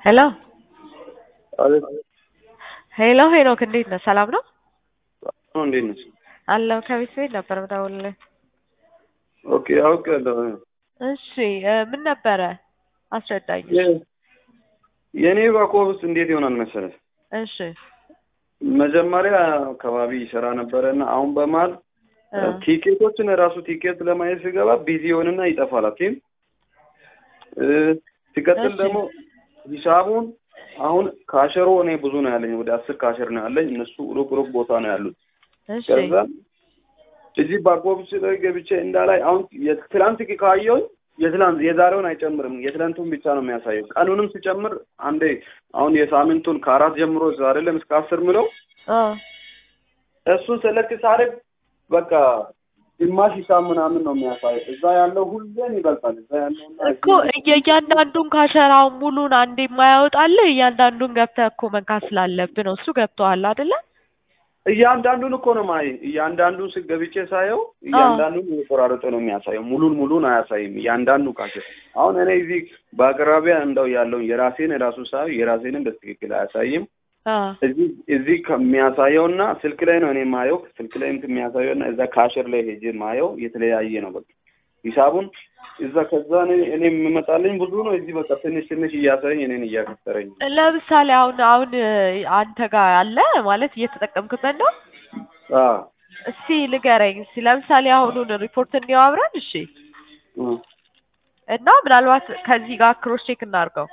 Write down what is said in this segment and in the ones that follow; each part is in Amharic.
ሄሎ አቤት ሄሎ ሄኖክ እንዴት ነህ? ሰላም ነው ነው እንዴት ነሽ? አለሁ። ከቤት ቤት ነበር የምደውልልህ። ኦኬ አውቄያለሁ። እሺ እ ምን ነበረ አስረዳኝ። የ- የእኔ ባኮብስ እንዴት ይሆናል መሰለህ? እሺ መጀመሪያ አካባቢ ይሰራ ነበረ እና አሁን በመሀል እ ቲኬቶችን ራሱ ቲኬት ለማየት ሲገባ ቢዚ ይሆንና ይጠፋል። ኦኬ እ ሲቀጥል እሺ። ደግሞ ሂሳቡን አሁን ካሸሮ እኔ ብዙ ነው ያለኝ፣ ወደ አስር ካሸር ነው ያለኝ። እነሱ ሩቅ ሩቅ ቦታ ነው ያሉት። እሺ ከዛ እዚህ ባኮብስ ላይ ገብቼ እንዳላይ አሁን የትላንት ካየሁኝ የትላንት የዛሬውን አይጨምርም፣ የትላንቱን ብቻ ነው የሚያሳየው። ቀኑንም ሲጨምር አንዴ አሁን የሳምንቱን ከአራት ጀምሮ ዛሬ ለም እስከ አስር ምለው እ እሱን ሰለክት ሳደርግ በቃ ግማሽ ሂሳብ ምናምን ነው የሚያሳየው። እዛ ያለው ሁሌም ይበልጣል። እዛ ያለው እኮ የእያንዳንዱን ካሸራው ሙሉን አንዴ የማያወጣልህ እያንዳንዱን ገብተህ እኮ መንካት ስላለብህ ነው። እሱ ገብቶሃል አይደለ? እያንዳንዱን እኮ ነው ማይ እያንዳንዱን ስገብቼ ሳየው እያንዳንዱን እየቆራረጠ ነው የሚያሳየው። ሙሉን ሙሉን አያሳይም። እያንዳንዱ ካሸር አሁን እኔ እዚህ በአቅራቢያ እንደው ያለውን የራሴን ራሱ ሳየው የራሴንም በትክክል አያሳይም። አ እዚህ እዚህ ከሚያሳየው እና ስልክ ላይ ነው እኔ የማየው። ስልክ ላይ እንትን የሚያሳየው እና እዛ ካሸር ላይ ሄጄ ማየው የተለያየ ነው። በቃ ሂሳቡን እዛ ከዛ እኔ እኔ የምመጣልኝ ብዙ ነው። እዚህ በቃ ትንሽ ትንሽ እያሳየኝ እኔን እያከሰረኝ ነው። ለምሳሌ አሁን አሁን እ አንተ ጋር አለ ማለት እየተጠቀምክበት ነው። አዎ እስቲ ንገረኝ። እስቲ ለምሳሌ አሁኑን ሪፖርት እንየው አብረን እሺ። እ እና ምናልባት ከዚህ ጋር ክሮስ ቼክ እናድርገው።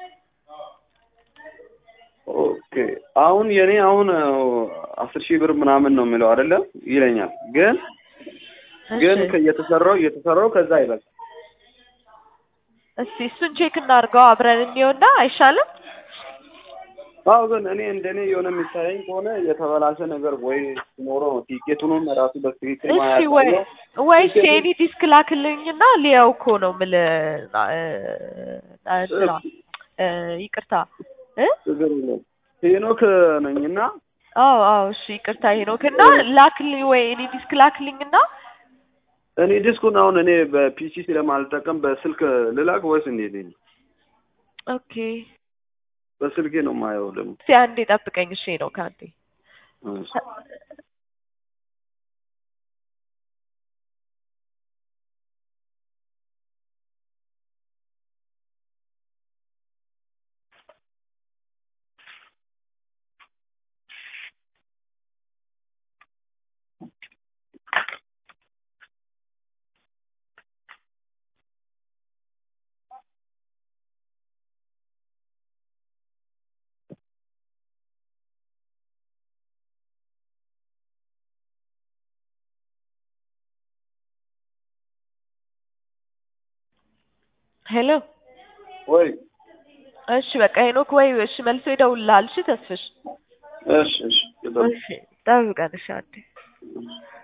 ኦኬ አሁን የኔ አሁን እ አስር ሺህ ብር ምናምን ነው የሚለው አይደለም ይለኛል። ግን ግን እሺ ከ- የተሰራው የተሰራው ከዛ ይበልጥ እስቲ እሱን ቼክ እናድርገው አብረን እንየውና አይሻልም? አዎ ግን እኔ እንደኔ የሆነ የሚታየኝ ከሆነ የተበላሸ ነገር ወይ ሲኖረው ነው ቲኬቱንም ራሱ በትክክል እሺ ወይ ማያሳየው ወይስ የኔ ዲስክ ላክልኝና ሊያው እኮ ነው የምልህ እ እ እንትና እ ይቅርታ እ ችግር የለውም። ሄኖክ ነኝና አዎ አዎ እሺ ይቅርታ ሄኖክና ላክልኝ ወይ እኔ ዲስክ ላክልኝና እኔ ዲስኩን አሁን እኔ በፒሲ ስለማልጠቀም በስልክ ልላክ ወይስ እንዴት ነው? ኦኬ በስልኬ ነው የማየው ደግሞ እስቲ አንዴ ጠብቀኝ እሺ ሄኖክ አንዴ እሺ። ሄሎ ወይ እሺ በቃ ሄኖክ ወይ እሺ መልሶ ይደውልልሃል እሺ ተስፍሽ እሺ እሺ እሺ ጠብቀን እሺ አንዴ